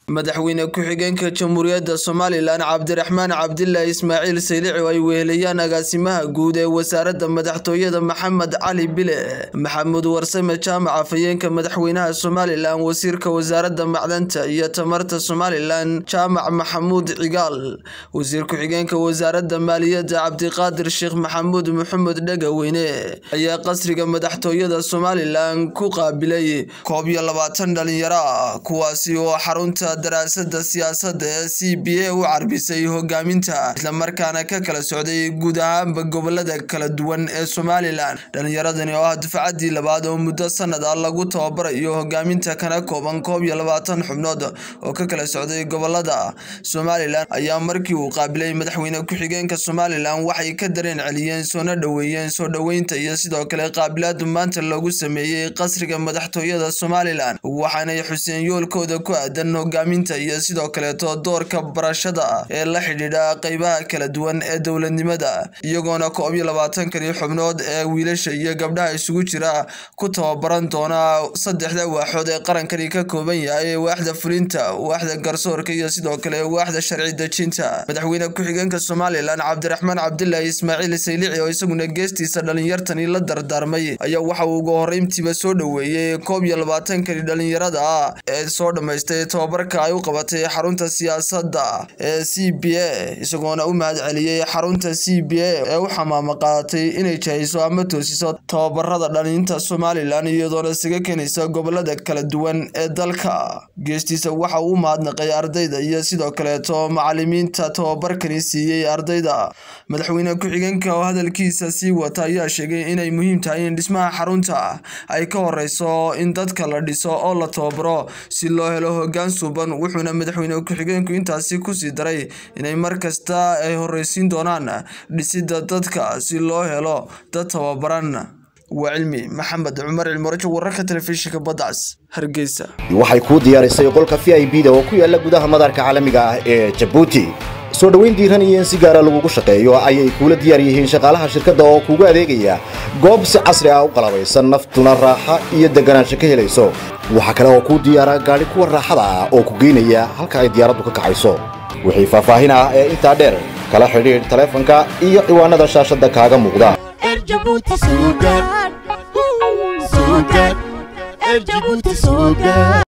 madaxweyne ku-xigeenka jamhuuriyadda somalilan cabdiraxmaan cabdilaahi ismaaciil saylici oo ay wehelayaan agaasimaha guud ee wasaaradda madaxtooyada maxamed cali bile maxamuud warsame jaamac afhayeenka madaxweynaha somalilan wasiirka wasaaradda macdanta iyo tamarta somalilan jaamac maxamuud cigaal wasiir ku-xigeenka wasaaradda maaliyadda cabdiqaadir sheekh maxamuud maxamed dhegaweyne ayaa qasriga madaxtooyada somalilan ku qaabilay koob iyo labaatan dhalinyaro ah kuwaasi oo xarunta daraasada siyaasadda ee c b a u carbisay hogaaminta islamarkaana ka kala socday guud ahaanba gobolada kala duwan ee somalilan dhalinyaradani oo ah dufcadii labaad oo muddo sanad ah lagu tababarayo hogaaminta kana kooban koob iyo labaatan xubnood oo ka kala socday gobolada somalilan ayaa markii uu qaabilay madaxweyne ku-xigeenka somalilan waxay ka dareen celiyeen soona dhoweeyeen soo dhoweynta iyo sidoo kale qaabilaadu maanta loogu sameeyey qasriga madaxtooyada somalilan waxaanay xuseen yoolkooda ku aadan hogaaminta iyo sidoo kaleeto doorka barashada ee la xidhiidha qeybaha kala duwan ee dowladnimada iyagoona koob iyo labaatankani xubnood ee wiilasha iyo gabdhaha isugu jira ku tababaran doona saddexda waaxood ee qarankani ka kooban yahay waaxda fulinta waaxda garsoorka iyo sidoo kale waaxda sharci dejinta madaxweyne ku-xigeenka somalilan cabdiraxmaan cabdilaahi ismaaciil saylici oo isaguna geestiisa dhalinyartani la dardaarmay ayaa waxa uu ugu horeyntiiba soo dhoweeyey koob iyo labaatankani dhalinyarada ah ee soo dhammaystay tababarka ay u qabatay xarunta siyaasadda ee c b a isagoona u mahad celiyey xarunta c b a ee u xamaamo qaadatay inay jahayso ama toosiso tababarada dhalinta somalilan iyadoona isaga keenaysa gobolada kala duwan ee dalka geestiisa waxa uu u mahadnaqay ardayda iyo sidoo kaleeto macalimiinta tababarkani siiyey ardayda madaxweyne ku-xigeenka oo hadalkiisa sii wata ayaa sheegay inay muhiim tahay in dhismaha xarunta ay ka horeyso in dadka la dhiso oo la tababaro si loo helo hogaan suuban wuxuuna madaxweyne ku-xigeenku intaasi kusii daray inay mar kasta ay horeysiin doonaan dhisida dadka si loo helo dad tababaran waa cilmi maxamed cumar cilmurajo wararka telefishinka badacas hargeysa waxay kuu diyaarisay qolka v i b da oo ku yaala gudaha madaarka caalamiga ah ee jabuuti soo dhoweyn diiran iyo in si gaara lagugu shaqeeyo ayay kuula diyaar yihiin shaqaalaha shirkadda oo kuugu adeegaya goob si casri ah u qalabaysan naftuna raaxa iyo deganaansho ka helayso waxaa kale oo kuu diyaara gaadhi kuwa raaxada ah oo ku geynaya halka ay diyaaraddu ka kacayso wixii faahfaahin ah ee intaa dheer kala xidhiidh taleefanka iyo ciwaanada shaashadda kaaga muuqda Erjabuti Sugar. Sugar. Erjabuti Sugar.